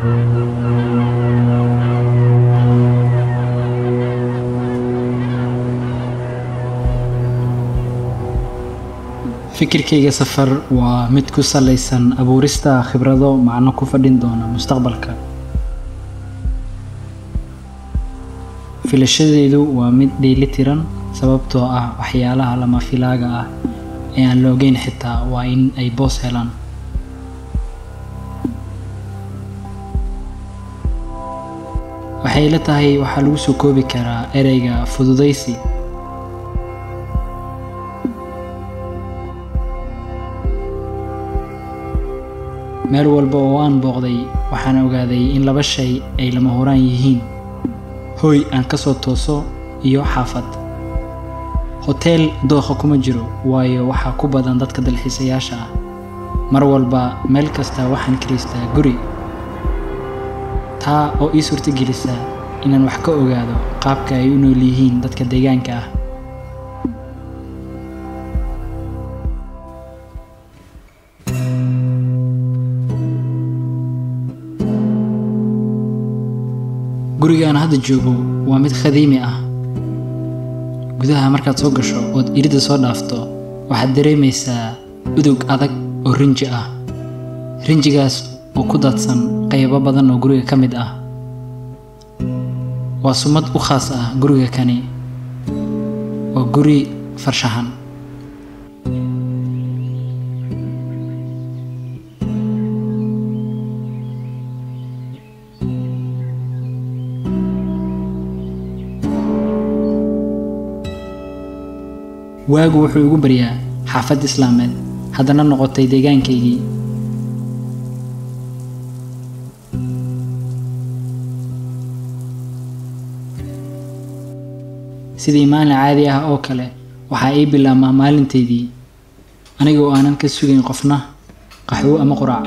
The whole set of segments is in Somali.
fikirkayga safar waa mid ku salaysan abuurista khibrado macno ku fadhin doona mustaqbalka filashadeydu waa mid dheelitiran sababtoo ah waxyaalaha lama filaaga ah ee aan la ogeyn xitaa waa in ay boos helaan waxay la tahay waxaa lagu soo koobi karaa ereyga fududaysi meel walba oo aan booqday waxaan ogaaday in laba shay ay lama horaan yihiin hooy aan ka soo tooso iyo xaafad hoteel dooqa kuma jiro waayo waxaa ku badan dadka dalxiisayaasha ah mar walba meel kasta waxaan kiraystaa guri taa oo ii suurtagelisa inaan wax ka ogaado qaabka ay u nool yihiin dadka deegaanka ah guriga aan hadda joogo waa mid khadiimi ah gudaha markaad soo gasho ood iridda soo dhaafto waxaad dareemaysaa udug adag oo rinji ah rinjigaas oo ku daadsan qaybo badan oo guriga ka mid ah waa sumad u khaas ah guriga kani waa guri farshaxan waagu wuxuu igu baryaa xaafad islaameed haddana noqotay deegaankaygii sidii maalin caadi ah oo kale waxaa ii bilaabmaa maalintaydii aniga oo aanan ka sugayn qofna qaxwo ama quraac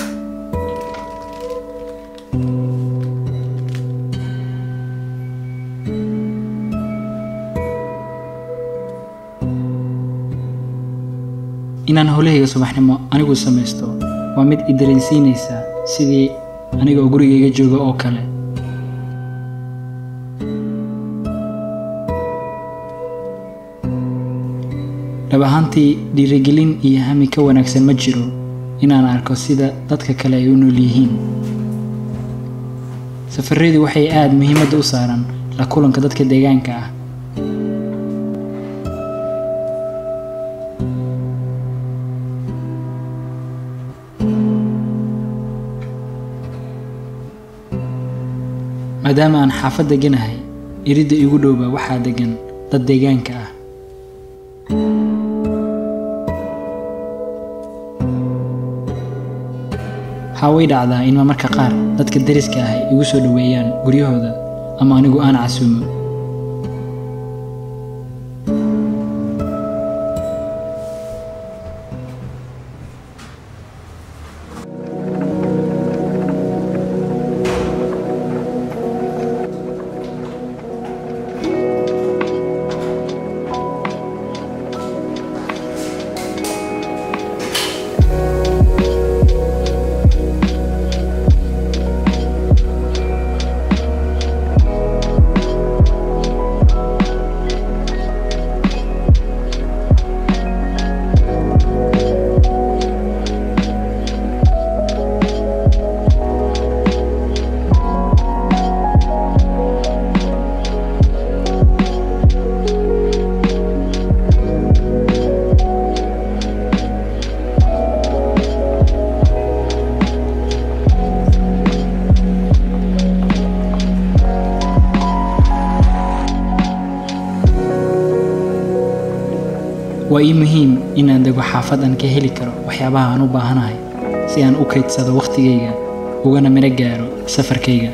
inaan howlahayga subaxnimo anigu samaysto waa mid i dareensiinaysa sidii aniga oo gurigayga jooga oo kale dhab ahaantii dhiirigelin iyo hami ka wanaagsan ma jiro inaan arko sida dadka kale ay u nool yihiin safaradu waxay aada muhiimadda u saaran la kulanka dadka deegaanka ah maadaama aan xaafad deganahay iridda igu dhowba waxaa degan dad deegaanka ah waxaa way dhacdaa in marmarka qaar dadka dariska ah ay igu soo dhoweeyaan guryahooda ama anigu aan casuumo waa ii muhiim inaan dego xaafad aan ka heli karo waxyaabaha aan u baahanahay si aan u kaydsado wakhtigayga ugana miro gaaro safarkayga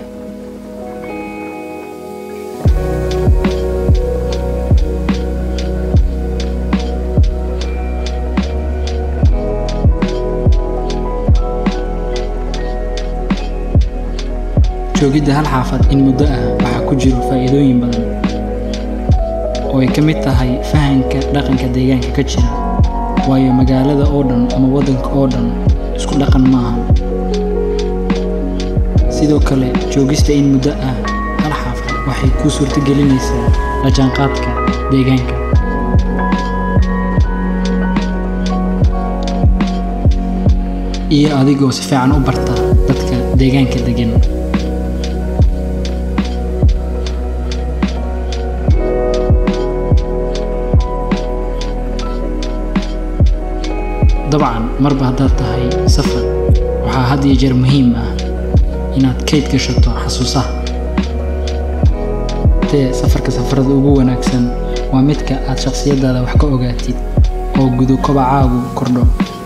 joogidda hal xaafad in muddo ah waxaa ku jiro faa'iidooyin badan oo ay ka mid tahay fahanka dhaqanka deegaanka ka jira waayo magaalada oo dhan ama waddanka oo dhan isku dhaqan maaha sidoo kale joogista in muddo ah hal xaafad waxay kuu suurtagelinaysaa la jaanqaadka deegaanka iyo adigoo si fiican u barta dadka deegaanka degan dabcan marba haddaad tahay safar waxaa had iyo jeer muhiim ah inaad kayd gashato xasuusaha tee safarka safarada ugu wanaagsan waa midka aad shakhsiyadaada wax ka ogaatid oo gudo kobacaagu kordho